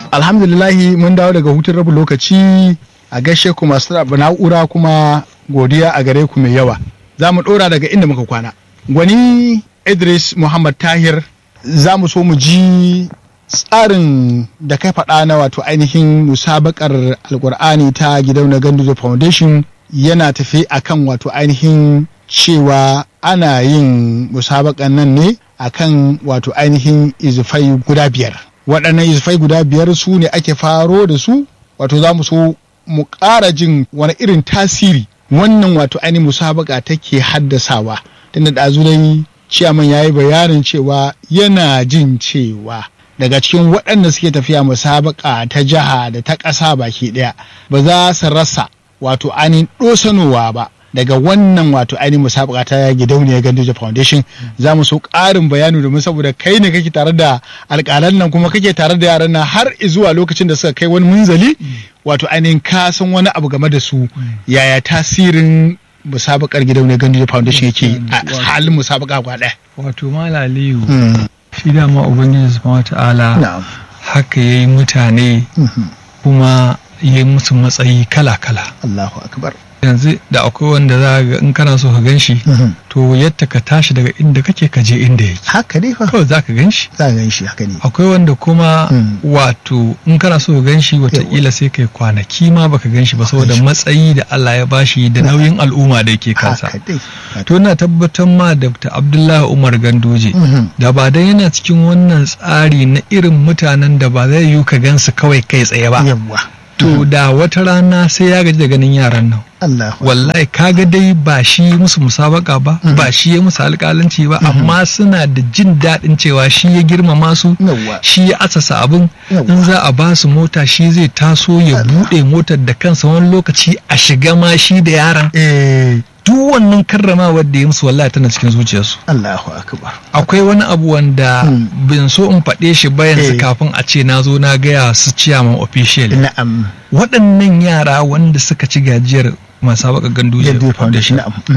alhamdulillahi mun dawo daga hutun rabin lokaci a gaishe ku masu na'ura kuma godiya a gare ku mai yawa za mu ɗora daga inda muka kwana gwani idris muhammad tahir za mu so mu ji tsarin da kai faɗa na wato ainihin musabakar alkur'ani ta gidauniyar ganduzo foundation yana tafi akan wato ainihin cewa ana yin musabakan nan ne akan wato ainihin izifai guda biyar waɗannan izifai guda biyar su ne ake faro da su wato za mu so mu ƙara jin wani irin tasiri wannan wato ainihin musabaka take haddasawa tunda da dai ciyaman ya yi bayanin cewa yana jin cewa daga cikin waɗanda suke tafiya musabaka ta jiha da ta ƙasa baki ɗaya ba za su rasa wato ainihin ɗosanowa ba daga wannan wato ainihin musabaka ta gidauniyar Ganduje Foundation za mu so ƙarin bayani domin saboda kai ne kake tare da alƙalan nan kuma kake tare da yaran nan har zuwa lokacin da suka kai wani munzali wato ainihin ka san wani abu game da su yaya tasirin musabakar gidauniyar Ganduje Foundation yake a halin musabaka kwa ɗaya. Wato Malaliyu shi dama Ubangiji Subhanahu ta'ala haka yayi mutane kuma yayi musu matsayi kala-kala. Allahu akbar. yanzu da akwai wanda za ga in kana so ka gan shi to yadda ka tashi daga inda kake ka je inda yake haka ne fa kawai za ka gan shi za ka gan shi haka ne akwai wanda kuma wato in kana so ka gan shi watakila sai kai kwanaki ma baka gan shi ba saboda matsayi da Allah ya bashi da nauyin al'umma da yake kansa to na tabbatar ma da Abdullahi Umar Gandoje da ba dan yana cikin wannan tsari na irin mutanen da ba zai yi ka gansu kawai kai tsaye ba to da wata rana sai ya gaji da ganin yaran nan wallahi kaga dai ba shi musu musabaka ba ba shi ya musu alƙalanci ba amma suna da jin daɗin cewa shi ya girmama su shi ya asasa abin in za a ba su mota shi zai taso ya buɗe motar da kansa wani lokaci a shiga ma shi da yaran duk wannan karramawar da ya musu wallahi tana cikin zuciyarsu Allahu akbar akwai wani abu wanda bin so in faɗe shi ba yanzu kafin a ce na zo na gaya su ciyaman official na'am waɗannan yara wanda suka ci gajiyar masabaka ganduje foundation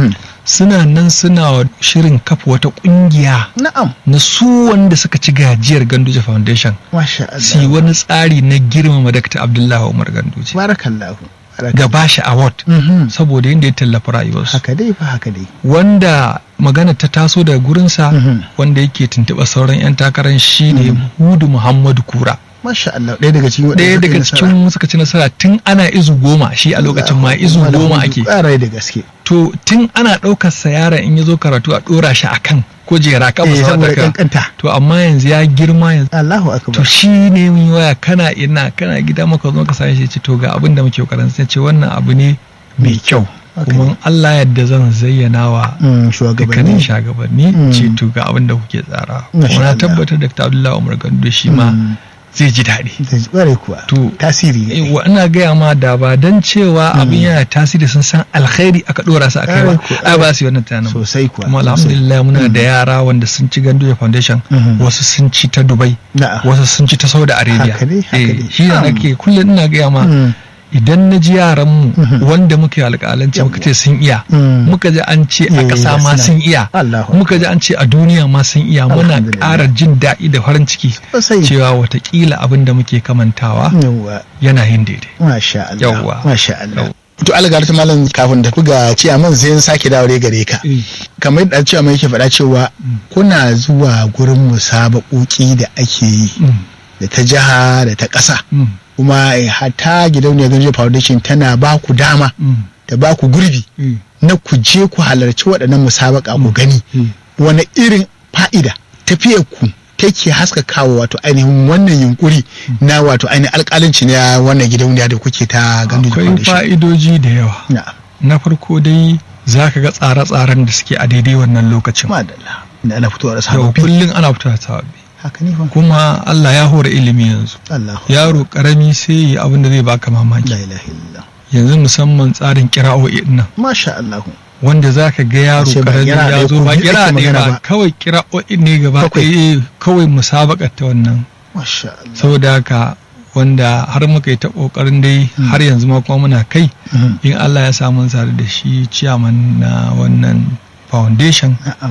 suna nan suna shirin kafa wata kungiya na'am na su wanda suka ci gajiyar ganduje foundation masha Allah si wani tsari na girmama Dr. Abdullahi Umar Ganduje barakallahu ga bashi award saboda yadda ya tallafa rayuwarsu haka dai fa haka dai wanda magana ta taso daga gurinsa wanda yake tuntuɓa sauran 'yan takarar shine Hudu Muhammadu Kura Masha Allah ɗaya daga cikin ɗaya daga cikin suka ci nasara tun ana izu goma shi a lokacin ma izu goma ake ƙarai da gaske to tun ana ɗaukar sa yaron in ya zo karatu a ɗora shi akan kujera ka ba saboda kankanta to amma yanzu ya girma yanzu Allahu akbar to shi ne mun waya kana ina kana gida maka zo ka sani shi ce to ga abin da muke kokarin sai ce wannan abu ne mai kyau kuma Allah yadda zan zayyana wa dukkanin shugabanni ce to ga abin da kuke tsara kuma na tabbatar da Dr. Abdullahi Umar Gando shi ma zai ji daɗi. Zai kuwa. To tasiri ne. Wa ina gaya ma da ba dan cewa abin yana tasiri sun san alkhairi aka dora su akai ba. Ai ba su yi wannan tunanin. Sosai kuwa. Kuma alhamdulillah muna da yara wanda sun ci Ganduja Foundation wasu sun ci ta Dubai wasu sun ci ta Saudi Arabia. Haka ne haka ne. Shi ne nake kullum ina gaya ma idan na ji yaranmu wanda muke alƙalanci muka ce sun iya muka ji an ce a ƙasa ma sun iya muka ji an ce a duniya ma sun iya muna ƙara jin daɗi da farin ciki cewa watakila abin da muke kamantawa yana yin daidai masha Allah yawwa masha Allah to algar ta malam kafin da ga ciyaman sai sake dawo gare ka kamar yadda ciyaman yake faɗa cewa kuna zuwa gurin musabaƙoƙi da ake yi da ta jiha da ta ƙasa kuma hata gidauniyar ganjo foundation tana ba ku dama da ba ku gurbi na ku je ku halarci waɗannan musabaka ku gani wani irin fa'ida tafiyar ku take haskakawa wato ainihin wannan yunkuri na wato ainihin alƙalanci na wannan gidauniya da kuke ta ganjo foundation akwai fa'idoji da yawa na farko dai za ka ga tsare-tsaren da suke a daidai wannan lokacin madalla da ana fitowa da sababbi kullum ana fitowa da sababbi haka ne fa kuma Allah ya hore ilimi yanzu yaro karami sai ya abin da zai baka mamaki la ilaha illallah yanzu musamman tsarin kira'o'i nan masha Allah wanda zaka ga yaro karami ya zo ba kira ne ba kawai kira'o'i ne gaba ɗaya kawai musabakar ta wannan masha Allah saboda haka wanda har muka yi ta kokarin dai har yanzu ma kuma muna kai in Allah ya samu sare da shi ciyaman na wannan foundation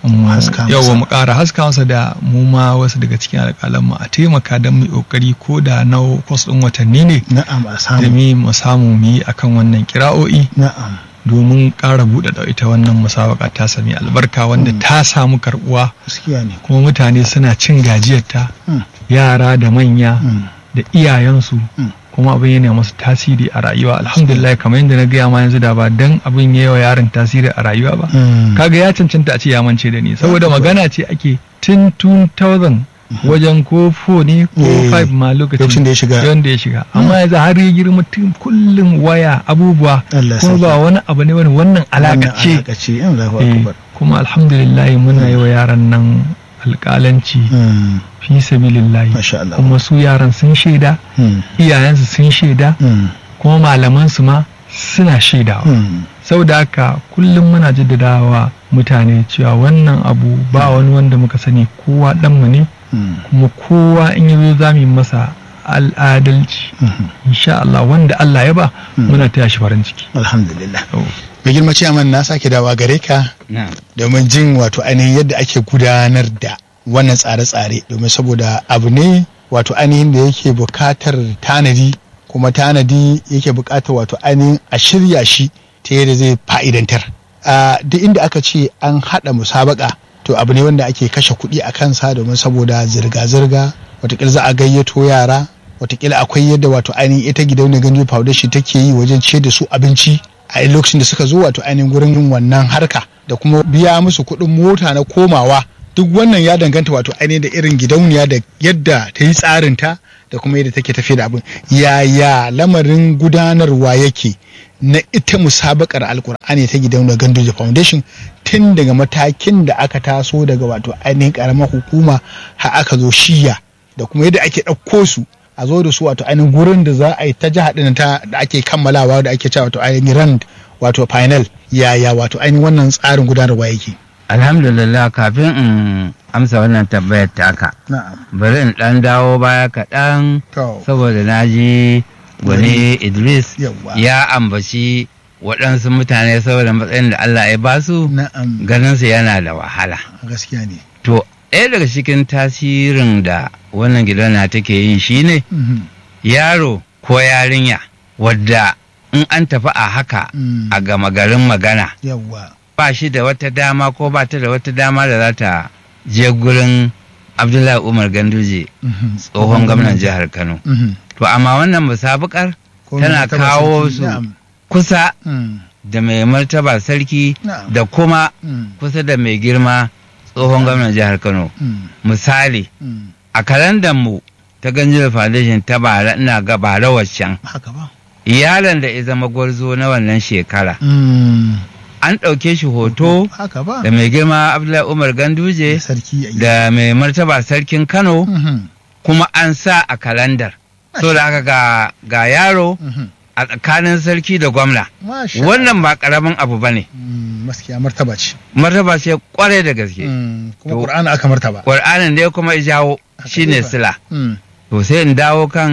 yawa mu ƙara haska masa da mu ma wasu daga cikin alƙalan mu a taimaka don mu ƙoƙari ko da na kwas ɗin watanni ne na'am a samu da mu samu mu yi akan wannan kira'o'i na'am domin ƙara buɗe da ita wannan musabaka ta sami albarka wanda ta samu karɓuwa kuma mutane suna cin gajiyarta yara da manya da iyayensu kuma abin yana masu tasiri a rayuwa alhamdulillah kamar yadda na gaya ma yanzu da ba dan abin ya wa yaron tasiri a rayuwa ba kaga ya cancanta a ce ya mance da ni saboda magana ce ake tun 2000 wajen ko 4 ne ko 5 ma lokacin da ya shiga wanda ya shiga amma yanzu har ya girma tun kullum waya abubuwa kuma ba wani abu ne wani wannan alaka ce kuma alhamdulillah muna yi wa yaran nan alƙalanci fi sabilillahi kuma su yaran sun shaida iyayensu sun shaida kuma malamansu ma suna shaidawa saboda haka kullum muna jaddadawa mutane cewa wannan abu ba wani wanda muka sani kowa ɗanmu ne kuma kowa in yi za mu yi masa al'adalci insha Allah wanda Allah ya ba muna taya shi farin ciki alhamdulillah mai girma ciyaman na sake dawa gare ka domin jin wato ainihin yadda ake gudanar da wannan tsare-tsare domin saboda abu ne wato ainihin da yake bukatar tanadi kuma tanadi yake bukatar wato ainihin a shirya shi ta yadda zai fa'idantar duk inda aka ce an haɗa musabaka to abu ne wanda ake kashe kuɗi a kansa domin saboda zirga-zirga watakila za a gayyato yara watakila akwai yadda wato ainihin ita gidauniyar ganjo foundation take yi wajen ce da su abinci a lokacin da suka zo wato ainihin gurin yin wannan harka da kuma biya musu kuɗin mota na komawa duk wannan ya danganta wato ainihin da irin gidauniya da yadda ta yi tsarinta da kuma yadda take tafiya da abin yaya lamarin gudanarwa yake na ita musabakar alkur'ani ta gidauniyar gandoji foundation tun daga matakin da aka taso daga wato ainihin karamar hukuma har aka zo shiya da kuma yadda ake ɗauko su a zo da su wato ainihin gurin da za a yi ta jiha ɗin ta da ake kammalawa da ake cewa wato ainihin rand wato final yaya wato ainihin wannan tsarin gudanarwa yake alhamdulillah kafin in amsa wannan tambayar taka bari in ɗan dawo baya kaɗan saboda na ji wani idris ya ambaci waɗansu mutane saboda matsayin da allah ya basu ganinsu yana da wahala gaskiya ne to ɗaya daga cikin tasirin da wannan gidana take yi shine yaro ko yarinya wadda in an tafi a haka a gama garin magana ba shi da wata dama ko ba ta da wata dama da za ta je gurin abdullahi umar ganduje tsohon gwamnan jihar kano to amma wannan musabukar tana kawo su kusa da mai martaba sarki da kuma kusa da mai girma tsohon gwamnan jihar kano misali a kalandar mu ta ganjiyar foundation ta bara ina ga bara waccan iyalan da ya zama gwarzo na wannan shekara an ɗauke shi hoto da mai girma abdullahi umar ganduje da mai martaba sarkin kano kuma an sa a kalandar so da haka ga yaro a tsakanin sarki da gwamna wannan ba karamin abu ba ne maskiya martaba ce martaba ce kwarai da gaske kuma ƙur'ani aka martaba ƙur'anin ne kuma jawo shine sila to sai in dawo kan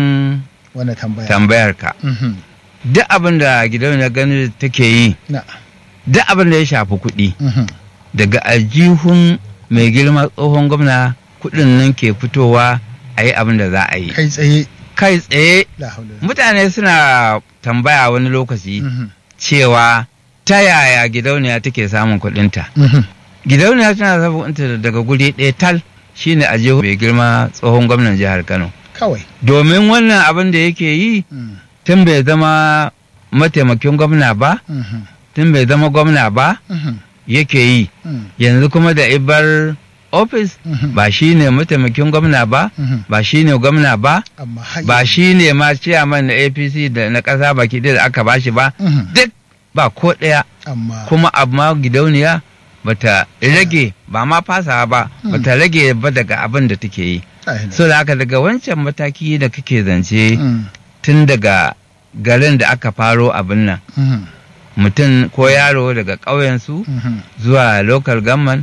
tambayar ka duk abin da gidauniyar gani take yi duk abin da ya shafi kuɗi daga aljihun mai girma tsohon gwamna kuɗin nan ke fitowa a yi abin da za a yi kai tsaye kai tsaye mutane suna tambaya wani lokaci cewa ta yaya gidauniya take samun kuɗinta gidauniya tana samun kuɗinta daga guri ɗaya tal shine a jihu mai girma tsohon gwamnan jihar kano kawai domin wannan abin da yake yi tun bai zama mataimakin gwamna ba tun bai zama gwamna ba yake yi yanzu kuma da ibar ofis ba shi ne mataimakin gwamna ba ba shi ne gwamna ba ba shi ne ma ciyaman na apc da na ƙasa baki da aka ba shi ba duk ba ko ɗaya kuma amma gidauniya bata rage ba ma fasawa ba bata rage ba daga abin da take yi so da haka daga wancan mataki da kake zance tun daga garin da aka faro abin nan mutum ko yaro daga ƙauyensu zuwa local government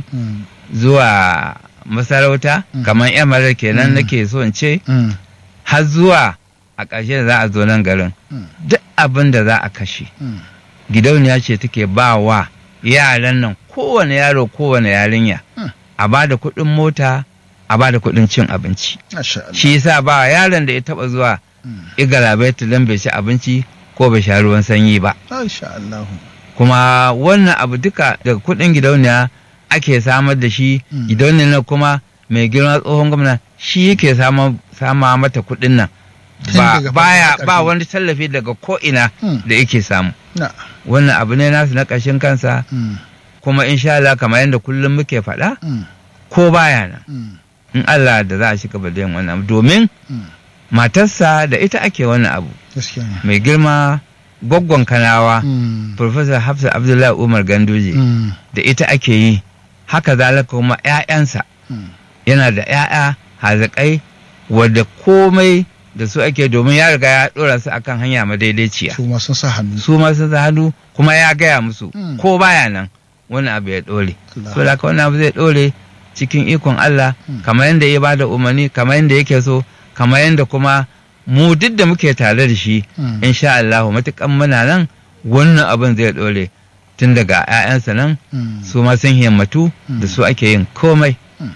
zuwa masarauta kamar yamarar kenan nake so in ce har zuwa a ƙarshe da za a zo nan garin duk abin da za a kashe gidauniya ce take ba wa yaran nan kowane yaro kowane yarinya a ba da kuɗin mota a ba da kuɗin cin abinci Masha Allah. shi yasa ba yaron da ya taɓa zuwa igalabaita don bai ci abinci ko bai sha ruwan sanyi ba Masha Allah. kuma wannan abu duka daga kuɗin gidauniya ake samar da shi Mm. gidauniyar nan kuma mai girma tsohon gwamna shi yake sama sama mata kuɗin nan Tun ba daga baya farkon ba ƙarfi. wani tallafi daga ko ina Mm. da yake samu Na. wannan abu ne nasu na ƙashin kansa Mm. kuma insha Allah kamar yadda kullum muke faɗa Mm. ko baya nan Mm. in Allah da za a shiga da yin wannan abu domin Mm. matarsa da ita ake wannan abu Gaskiya ne. mai girma gwaggon kanawa Mm. Professor Hafsa Abdullahi Umar Ganduje Mm. da ita ake yi haka zalika kuma 'ya'yansa Mm. yana da 'ya'ya hazakai wadda komai da su ake domin ya riga ya ɗora su akan hanya madaidaiciya Su ma sun sa hannu. su ma sun sa hannu kuma ya gaya musu Mm. ko baya nan wani abu ya ɗore Allah. so da haka wani abu zai ɗore cikin ikon Allah Mm. kamar yadda ya bada umarni kamar yadda yake so kamar yadda kuma mu duk da muke tare da shi Mm. insha Allah matukan muna nan wannan abin zai ɗore tun daga 'ya'yansa nan Mm. su ma sun himmatu da su ake yin komai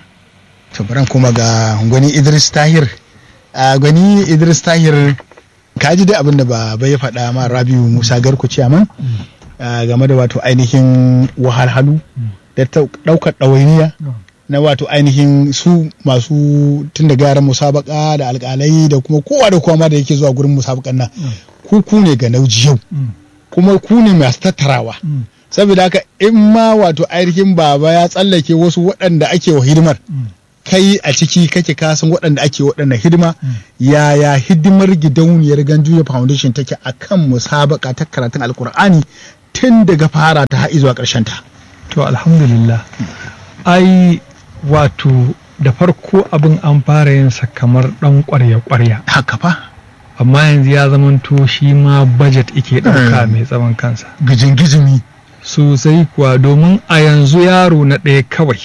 To bari kuma ga gwani Idris Tahir. A gwani Idris Tahir ka ji dai abin da baba ya faɗa ma Rabiu Musa Garku ciyaman a game da wato ainihin wahalhalu da ta- ɗaukar ɗawainiya na wato ainihin su masu tun da yaran musabaka da alƙalai da kuma kowa da kowa ma da yake zuwa gurin musabakan nan ku ku ne ga nauji yau kuma ku ne masu tattarawa saboda haka in ma wato ainihin baba ya tsallake wasu waɗanda ake wa hidimar kai a ciki kake kasan waɗanda ake waɗanda hidima yaya hidimar gidauniyar ganjuya foundation take a kan musabaka ta karatun alkur'ani tun daga fara ta har zuwa ƙarshen ta to alhamdulillah ai wato da farko abin an fara yin sa kamar dan kwarya-kwarya haka fa amma yanzu ya zamanto shi ma budget ike ɗauka Mm. mai tsawon kansa gijin gizimi sosai kuwa domin a yanzu yaro na ɗaya kawai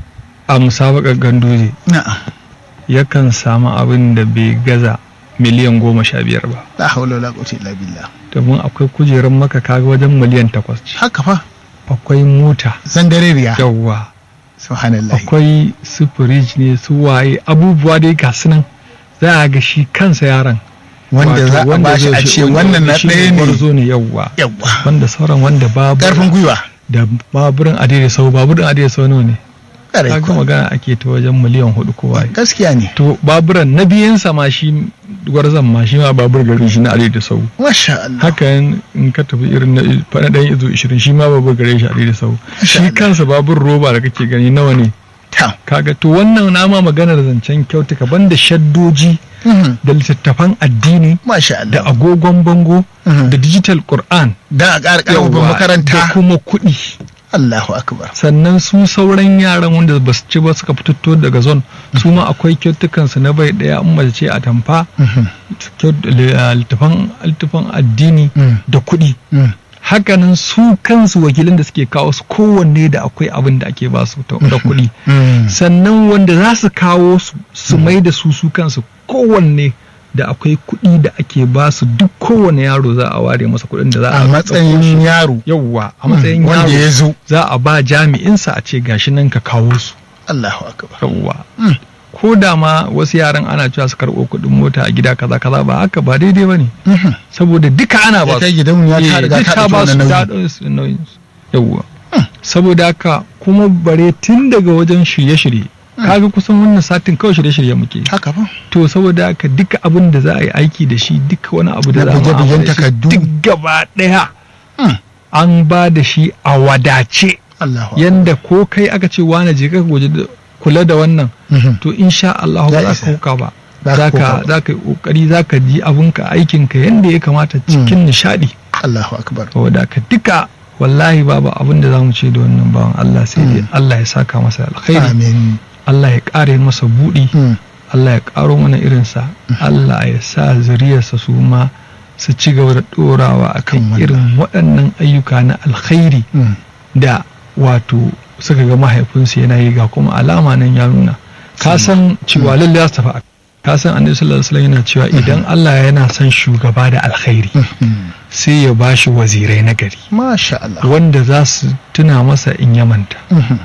a musabakar gandoje na'am yakan samu abin da bai gaza miliyan goma sha biyar ba la haula wala quwwata illa billah domin akwai kujerun maka kaga wajen miliyan takwas ce haka fa akwai mota zangareriya yawwa subhanallah akwai su firij ne su waye abubuwa dai ga su nan za a ga shi kansa yaron wanda Wato za a wanda bashi zai a ce ce wannan na shi ne ɗaya ne gwarzo ne yawwa yawwa wanda sauran wanda babu karfin gwiwa da baburin adai sau baburin adai sau nawa ne Ƙarai kaga kuwa. magana ake ta wajen miliyan hudu ko waye gaskiya ne to baburan na biyansa ma shi gwarzon ma shi ma babur gari shi na adai da sau masha Allah haka in ka tafi irin na faɗa ɗan izo ishirin shi ma babur gare shi adai da sau Masha shi Allah. kansa babur roba da kake gani nawa ne ta kaga to wannan nama maganar zancen kyautuka banda shaddoji Mhm. da littattafan addini masha da Allah agogon bango Mhm. da digital Qur'an dan a ƙara ƙarfafa yawwa, da makaranta kuma kuɗi Allahu akbar sannan su sauran yaran wanda ba su ci ba suka fito daga zon su ma akwai kyautukansu na bai ɗaya in mace ce a tamfa Mhm. kyau- li- ah, littafan littafan addini Mm. da kuɗi Mm. hakanan su kansu wakilan da suke kawo su kowanne da akwai abin da ake ba su ta- da kuɗi Mm. sannan wanda za su kawo su su mai da su su kansu kowanne da akwai kuɗi da ake ba su duk kowane yaro za a ware masa kuɗin da za a a matsayin yaro yawwa a matsayin wanda ya yaro zo za a ba jami'insa a ce gashi nan ka kawo su Allahu akbar yawwa Mm. ko da ma wasu yaran ana cewa su karɓo kuɗin mota a gida kaza kaza ba haka ba daidai ba ne Mhm. saboda duka ana ba Ita su gidauniya ta Eh, riga duk ta ta ɗauki ba su wannan ta nauyi. ɗau su nauyin su. yawwa saboda haka kuma bare tun daga wajen shirye-shirye kaga kusan wannan satin kawai shirye-shirye muke haka fa to saboda haka duka abin da za a yi aiki da shi duka wani abu da Na za mu buge-bugen amfana da shi takardu. duk gaba ɗaya Mm. an ba da shi a wadace Allahu akbar yanda ko kai aka ce wane je ka goje da- kula da wannan Mhm. to insha Allah Ya ba za isa. ka huka ba Za ka za huka ka ba. za ka yi kokari za ka ji abinka aikinka yanda ya kamata cikin nishadi Allahu akbar saboda ka duka wallahi babu abin da za mu ce da wannan bawan Allah sai dai Mm. Allah ya saka masa alkhairi amin Allah ya ƙare masa buɗi Mm. Allah ya ƙaro mana irinsa Allah ya sa zuriyarsa su ma su ci gaba da ɗorawa a Kan kan wannan. irin waɗannan ayyuka na alkhairi Mm. da wato suka ga mahaifinsu yana yi ga kuma alama nan ya nuna ka san cewa lalle za su tafi a- ka san annabi sallallahu alaihi wasallam yana cewa idan Allah yana son shugaba da alkhairi Mhm. sai ya bashi wazirai na gari masha Allah wanda za su tuna masa in ya manta Mhm.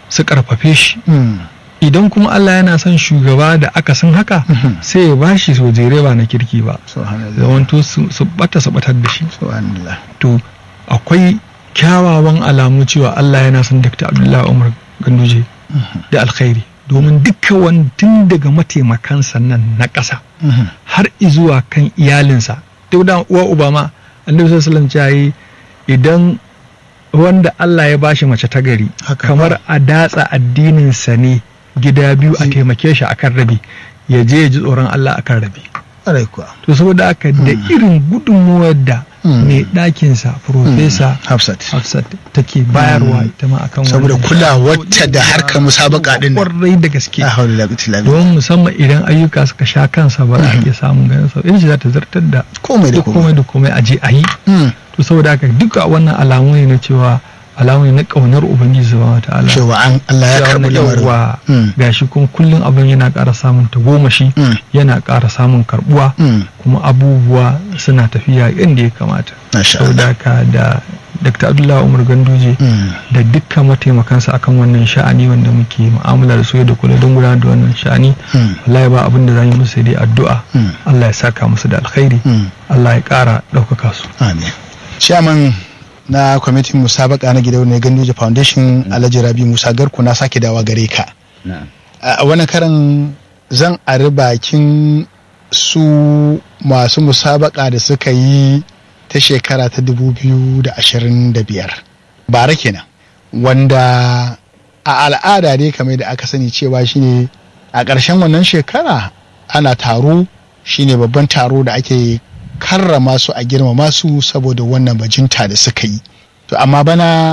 su karfafe shi idan kuma Allah yana son shugaba da aka san haka sai ya bashi sojere ba na kirki ba zamanto su bata su batar da shi to akwai kyawawan alamu cewa Allah yana son Dr. Abdullahi Umar Ganduje da alkhairi domin dukkan wani tun daga mataimakansa nan na ƙasa har izuwa kan iyalinsa duk da uwa Obama annabi sallallahu alaihi idan wanda Allah ya bashi mace ta gari kamar a datsa addininsa ne gida biyu a taimake shi akan rabi ya je ya ji tsoron Allah akan rabi to saboda haka da irin gudunmuwar da mai ɗakinsa profesa hafsat hafsat take bayarwa ita ma akan saboda kulawarta da harkar musabaka din kwarai da gaske a haula la don musamman idan ayyuka suka sha kansa ba za a iya samun ganin sa in za ta zartar da komai da komai da komai a je a yi to saboda haka duka wannan alamu ne na cewa alamu ne na kaunar ubangiji subhanahu wataala cewa an Allah ya karbi lamarin gashi kuma kullum abin yana ƙara samun tagomashi yana ƙara samun karbuwa kuma abubuwa suna tafiya inda ya kamata saboda haka da Dr. Abdullahi Umar Ganduje da dukkan mataimakansa akan wannan sha'ani wanda muke mu'amala da su da kula don gudanar da wannan sha'ani wallahi ba abin da za yi musu dai addu'a Allah ya saka musu da alkhairi Allah ya ƙara ɗaukaka su amin chairman na kwamitin musabaka na gidauniyar ganduje foundation alhaji rabi musa garku na sake dawa gare ka a wani karan zan ari bakin su masu musabaka da suka yi ta shekara ta 2025 bara kenan wanda a al'ada dai kamar da aka sani cewa shine a ƙarshen wannan shekara ana taro shine babban taro da ake karrama su a girmama su saboda wannan bajinta da suka yi to amma bana